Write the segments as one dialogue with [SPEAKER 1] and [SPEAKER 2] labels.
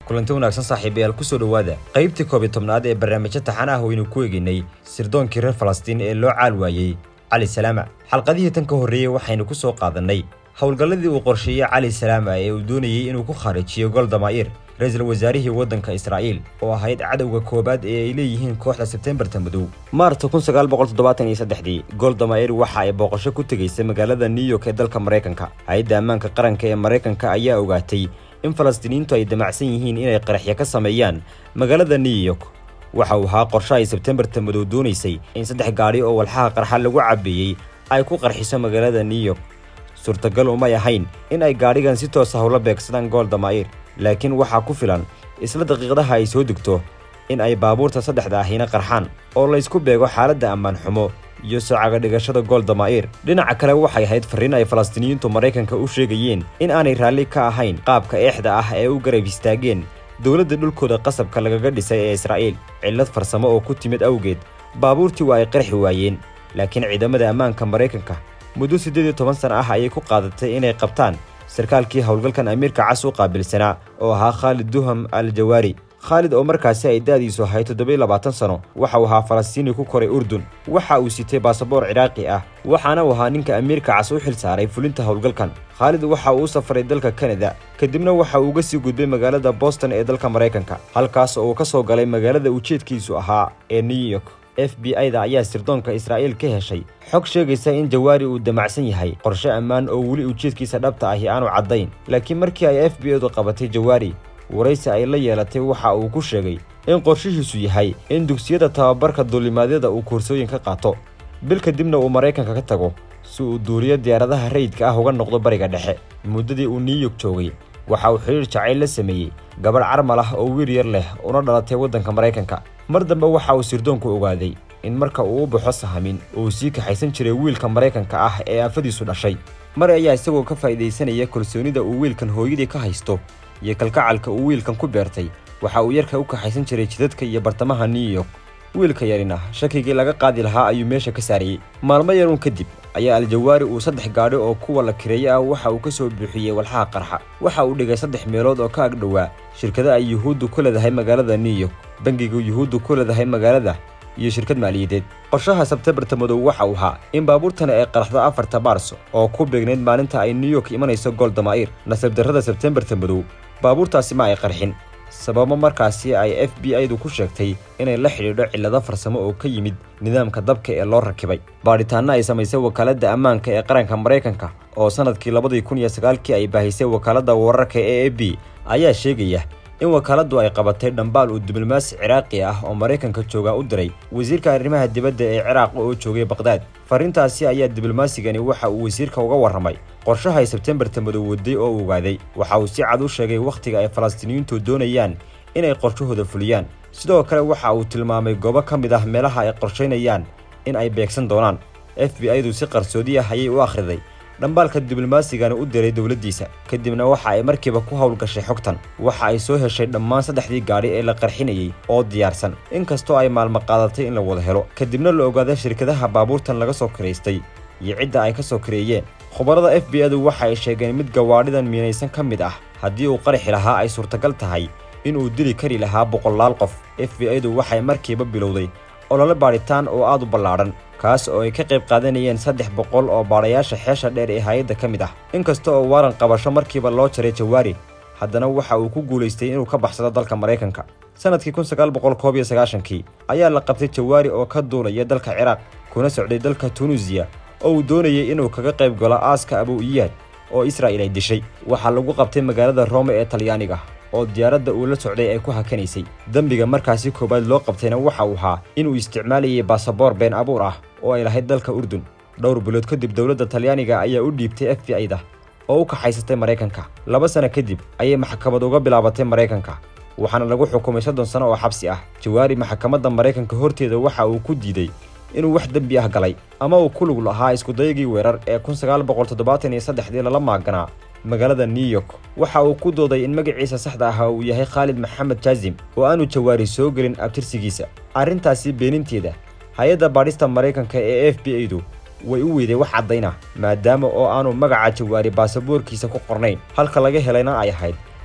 [SPEAKER 1] kulanti wanaagsan saaxiibayaal kusoo dhowaada qaybtii koob iyo tobnaad ee barnaamijyo taxan ah waynu ku eegaynay sirdoonkii reer falastiin ee loo caal waayey cali salaama xalqadihii tan ka horreeyey waxaynu ku soo qaadannay howlgalladii uu qorsheeyey cali salaama ee uu doonayey inuu ku khaarijiyo goldamaa'ir ra-iisul wasaarihii waddanka israa'iil oo ahayd cadowga koowaad ee ay leeyihiin kooxda sebtembarta madow maarta kunsagaalboqoltoddobaataniyosaddexdii goldamaa'ir waxa ay booqasho ku tegaysay magaalada new york ee dalka maraykanka hay-adda ammaanka qaranka ee maraykanka ayaa ogaatay in falastiiniyiintu ay damacsan yihiin inay qaraxyo ka sameeyaan magaalada new york waxa uu ahaa qorshe ay sebtembarta madow doonaysay in saddex gaadhi oo walxaha qarxa lagu cabeeyey ay ku qarxiso magaalada new york suurtagal umay ahayn in ay gaadhigan si toosa howla beegsadaan goldamaa'ir laakiin waxaa ku filan isla daqiiqadaha ay soo degto in ay baabuurta saddexda ahina qarxaan oo laysku beego xaaladda ammaan xumo iyo soocaga dhigashada goldamaa'ir dhinaca kale waxay ahayd farriin ay falastiiniyiintu maraykanka u sheegayeen in aanay raalli ka ahayn qaabka eexda ah ee u garab istaageen dowladda dhulkooda qasabka lagaga dhisay ee israa'iil cillad farsamo oo ku timid awgeed baabuurtii waa ay qarxi waayeen laakiin ciidamada ammaanka maraykanka muddo siddeed iyo toban sana ah ayay ku qaadatay inay qabtaan sarkaalkii howlgalkan amiirka cas u qaabilsanaa oo ahaa khaalid duham al jawaari khaalid oo markaasi ay da'diisu ahayd toddobiyo labaatan sano waxa uu ahaa falastiini ku koray urdun waxa uu sitay baasaboor ciraaqi ah waxaana uu ahaa ninka amiirka cas u xil saaray fulinta howlgalkan khaalid waxa uu u safray dalka kanada kadibna waxa uu uga sii gudbay magaalada boston ee dalka maraykanka halkaas oo uu ka soo galay magaalada ujeedkiisu ahaa ee new york f b i da ayaa sirdoonka israa'iil ka heshay xog sheegaysa in jawaari uu damacsan yahay qorshe ammaan oo weli ujeedkiisa dhabta ahi aanu caddayn laakiin markii ay f b i du qabatay jawaari waraysi ay la yeelatay waxa uu ku sheegay in qorshihiisu yahay in dugsiyada tababarka duulimaadyada uu koorsooyin ka qaato bil kadibna uu maraykanka ka tago si uu duuliyo diyaaradaha rayidka ah uga noqdo bariga dhexe muddadii uu new york joogay waxa uu xidhiir jacayl la sameeyey gabadh carmal ah oo wiil yar leh una dhalatay waddanka maraykanka mar dambe waxa uu sirdoonku ogaaday in marka uu u baxo sahamin uu sii kaxaysan jiray wiilka maraykanka ah ee aafadiisu dhashay mar ayaa isagoo ka faa'iidaysanaya kalsoonida uu wiilkan hooyadii ka haysto iyo kalgacalka uu wiilkan ku beertay waxa uu yarka u kaxaysan jiray jidadka iyo bartamaha new york wiilka yarina shakigii laga qaadi lahaa ayuu meesha ka saariyey maalmo yaruun kadib ayaa aljawaari uu saddex gaadhi oo kuwa la kireeye ah waxa uu ka soo buuxiyey walxaha qarxa waxa uu dhigay saddex meelood oo ka agdhowaa shirkada ay yuhuuddu ku leedahay magaalada new york bangiga yuhuuddu ku leedahay magaalada iyo shirkad maaliyadeed qorshaha sebtembarta madow waxa uu ahaa in baabuurtani ay qaraxdo afarta maarso oo ku beegnayd maalinta ay new york imanayso goldamaa'ir nasab darrada sebtembarta madow baabuurtaasi ma ay qarxin sababo markaasi ay f b i du ku sheegtay inay la xidhiidho cillado farsamo oo ka yimid nidaamka dabka ee loo rakibay baadhitaanno ay samaysay wakaaladda ammaanka ee qaranka maraykanka oo sannadkii labadii kun iyo sagaalkii ay baahisay wakaaladda wararka e a b ayaa sheegaya in wakaaladdu ay qabatay dhambaal uu diblomaasi ciraaqi ah oo maraykanka jooga u diray wasiirka arrimaha dibadda ee ciraaq oo joogay baqhdaad farriintaasi ayaa diblomasigani waxa uu wasiirka uga warramay qorshaha ay sebtembarta madow waday oo ogaaday waxa uu si cad u sheegay wakhtiga ay falastiiniyiintu doonayaan inay qorshahooda fuliyaan sidoo kale waxa uu tilmaamay goobo ka mid ah meelaha ay qorshaynayaan in ay beegsan doonaan f b i du si qarsoodi ah ayay u akhriday dhambaalka diblomasigani u diray dowladdiisa kadibna waxa ay markiiba ku howlgashay xogtan waxa ay soo heshay dhammaan saddexdii gaadhi ee la qarxinayey oo diyaarsan inkastoo ay maalmo qaadatay in la wada helo kadibna la ogaada shirkadaha baabuurtan laga soo kiraystay iyo cidda ay ka soo kireeyeen khubarada f b i-du waxa ay sheegeen mid gawaadhidan miinaysan ka mid ah haddii uu qarxi lahaa ay suurtagal tahay inuu dili kari lahaa boqolaal qof f b i-du waxay markiiba bilowday olole baadhitaan oo aad u ballaadhan kaas oo ay ka qayb qaadanayeen saddex boqol oo baadhayaasha xeesha dheer ee hay-adda ka mid ah inkasta oo waaran qabasho markiiba loo jaray jawaari haddana waxa uu ku guulaystay inuu ka baxsado dalka maraykanka sannadkii kun sagaal boqol koob iyo sagaashankii ayaa la qabtay jawaari oo ka duulaya dalka ciraaq kuna socday dalka tunuusiya oo uu doonayay inuu kaga qayb galo aaska abu iyaad oo israa'il ay dishay waxaa lagu qabtay magaalada roome ee talyaaniga oo diyaaradda uu la socday ay ku hakanaysay dembiga markaasi koowaad loo qabtayna waxa uu ahaa inuu isticmaalayay baasaboor been abuur ah oo ay lahayd dalka urdun dhowr bilood kadib dowladda talyaaniga ayaa u dhiibtay f b i da oo u kaxaysatay maraykanka laba sano kadib ayay maxkamad uga bilaabatay maraykanka waxaana lagu xukumay soddon sano oo xabsi ah jawaari maxkamadda maraykanka horteeda waxa uu ku diiday inuu wax dembi ah galay ama uu ku lug lahaa iskudayagii weerar ee kun sagaal boqol toddobaatan iyo saddexdii lala maaganaa magaalada new york waxa uu ku dooday in magaciisa saxda ahaa uu yahay khaalid maxamed jaazim oo aanu jawaari soo gelin abtirsigiisa arrintaasi beeninteeda hay-adda baadhista maraykanka ee f b i du way u weyday wax caddayn ah maadaama oo aanu magaca jawaari baasaboorkiisa ku qornayn halka laga helayna ay ahayd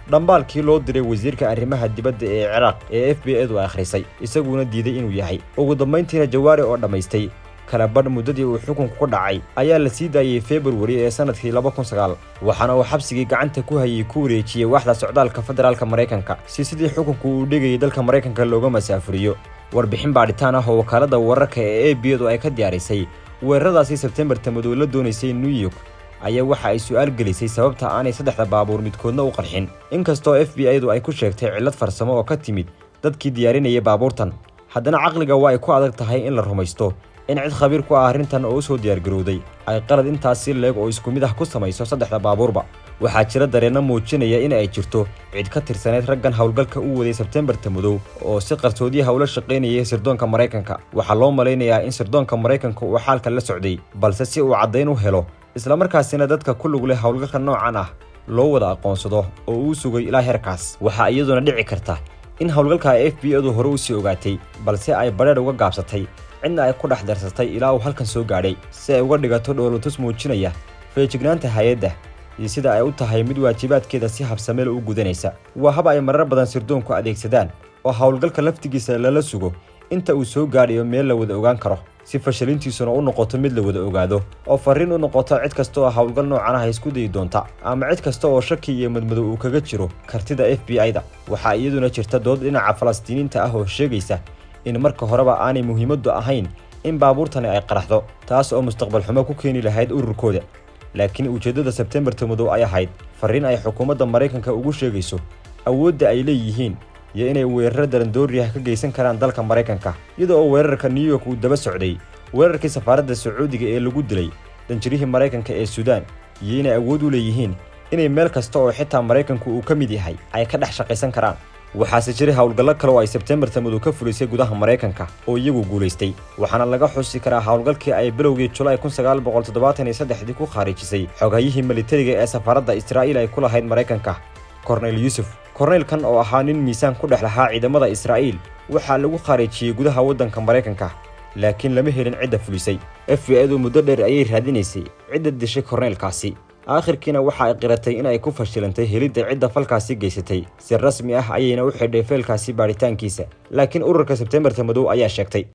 [SPEAKER 1] dhambaalkii loo diray wasiirka arrimaha dibadda ee ciraaq ee f b edu akhrisay isaguna diiday inuu yahay ugu dambayntiina jawaari oo dhammaystay kala badh muddadii uu xukunku ku dhacay ayaa la sii daayey februari ee sannadkii laba kun sagaal waxaana uu xabsigii gacanta ku hayay ku wareejiyey waaxda socdaalka federaalka maraykanka si sidii xukunku uu dhigayay dalka maraykanka looga masaafuriyo warbixin baadhitaan ah oo wakaaladda wararka ee a b edu ay ka diyaarisay weeraradaasi sebtembarta madow la doonaysay new york ayaa waxa ay su'aal gelisay sababta aanay saddexda baabuur midkoodna u qarxin inkastoo f b i du ay ku sheegtay cillad farsamo oo ka timid dadkii diyaarinayay baabuurtan haddana caqliga waa ay ku adag tahay in la rumaysto in cid khabiir ku ah arrintan oo u soo diyaargarowday ay qalad intaasi leeg oo isku mid ah ku samayso saddexda baabuurba waxaa jira dareenno muujinaya in ay jirto cid ka tirsaneyd raggan howlgalka u waday sebtembarta madow oo si qarsoodiyaha ula shaqaynayay sirdoonka maraykanka waxaa loo malaynayaa in sirdoonka maraykanka uu xaalka la socday balse si uu caddayn u helo islamarkaasina dadka ku lug leh howlgalka noocan ah loo wada aqoonsado oo uu sugay ilaa heerkaas waxaa iyaduna dhici karta in howlgalka f b edu hore u sii ogaatay balse ay badheedh uga gaabsatay cidna ay ku dhex darsatay ilaa uu halkan soo gaadhay si ay uga dhigato dhoolotus muujinaya feejignaanta hay-adda iyo sida ay u tahay mid waajibaadkeeda si habsameel u gudanaysa waa hab ay marar badan sirdoonku adeegsadaan oo howlgalka laftigiisa lala sugo inta uu soo gaadhayo meel la wada ogaan karo si fashalintiisuna u noqoto mid la wada ogaado oo farriin u noqoto cid kasta oo howlgal noocan ah isku dayi doonta ama cid kasta oo shaki iyo madmadow uu kaga jiro kartida f b i da waxaa iyaduna jirta dood dhinaca falastiiniinta ah oo sheegaysa in marka horeba aanay muhiimaddu ahayn in baabuurtani ay qaraxdo taas oo mustaqbal xumo ku keeni lahayd ururkooda laakiin ujeeddada sebtembarta madow ay ahayd farriin ay xukuumadda maraykanka ugu sheegayso awoodda ay leeyihiin iyo inay weeraro darandooriyaha ka geysan karaan dalka maraykanka iyada oo weerarka new york uu daba socday weerarkii safaaradda sacuudiga ee lagu dilay danjirihii maraykanka ee suudaan iyo inay awood u leeyihiin inay meel kasta oo xitaa maraykanku uu ka mid yahay ay ka dhex shaqaysan karaan waxaase jiray howlgallo kale oo ay sebtembarta madow ka fulisay gudaha maraykanka oo iyagu guulaystay waxaana laga xusi karaa howlgalkii ay bilowgii julaay kun sagaal boqol toddobaatan iyo saddexdii ku khaarijisay xoghayihii militariga ee safaaradda israa'iil ay ku lahayd maraykanka korneyl yuusuf korneylkan oo ahaa nin miisaan ku dhex lahaa ciidamada israa'iil waxaa lagu khaarijiyey gudaha waddanka maraykanka laakiin lama helin cidda fulisay f b edu muddo dheer ayay raadinaysay cidda dishay korneylkaasi aakhirkiina waxa ay qiratay in ay ku fashilantay helidda cidda falkaasi geysatay si rasmi ah ayayna u xidhay feelkaasi baadhitaankiisa laakiin ururka sebtembarta madow ayaa sheegtay